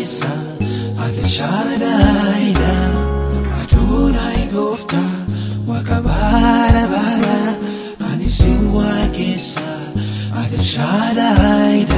keessa ati shaadaayidha aduunaayi gooftaa waaqa baara baara ani si waaqessa ati shaadaayidha.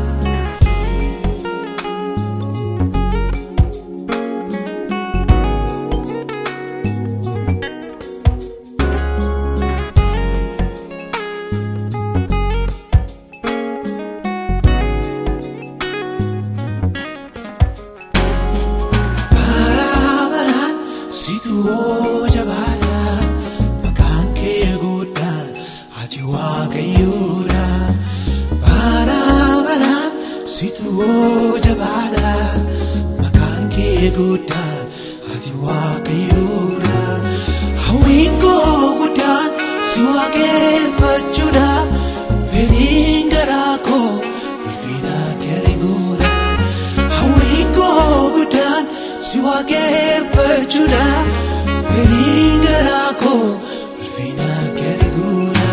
Barabaraan situ hoo jabaadha maqaan kee guddaan ati waaqayyoodha. Barabaraan situ hoo jabaadha maqaan kee guddaan ati waaqayyoodha. Hawwiin koo guddaan si waaqeffachuudha fedhiin garaa koo ulfina kee guudha. Hawwiin koo guddaan si waaqeffachuudha fedhiin garaa koo ulfina kee guudha.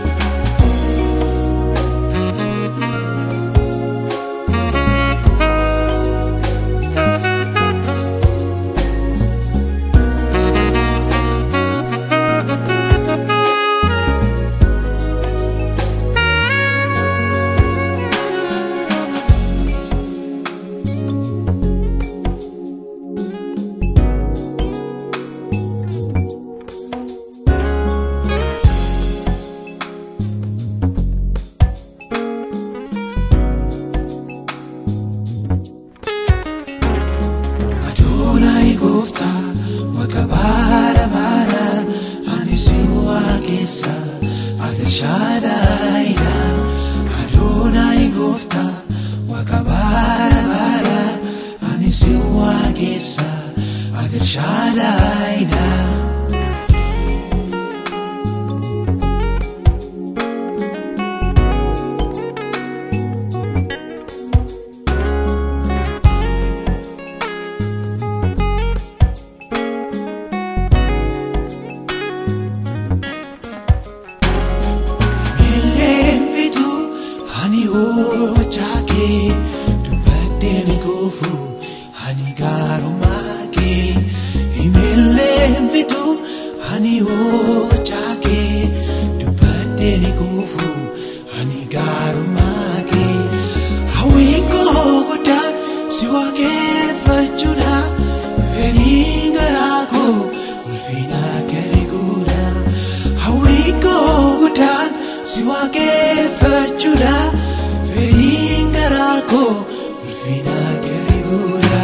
Adoonaayi gooftaa waaqa baara baara ani si waaqessa ati shaadaayidha. Adoonaayi gooftaa waaqa baara baara ani si waaqessa ati shaadaayidha. Eleemfitu ani hojjaa kee dubbadheen goofu ani gaarummaa kee Eleemfitu ani hojjaa kee dubbadheen goofu ani gaarummaa kee Hawwiin koo guddaan si waaqeffachuudha fedhiin garaa koo ulfina kee guudha. Hawwiin koo guddaan si waaqeffachuudha fedhiin garaa koo ulfina kee guudha.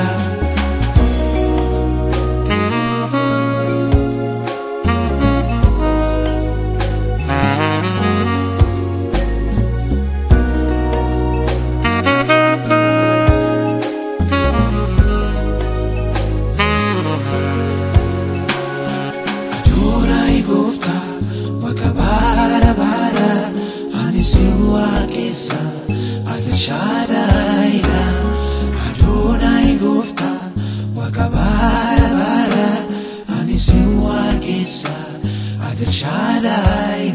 Adoonaayi gooftaa waaqa baara baara ani si waaqessa ati shaadaayidha. Adoonaayi gooftaa waaqa baara baara ani si waaqessa ati shaadaayidha.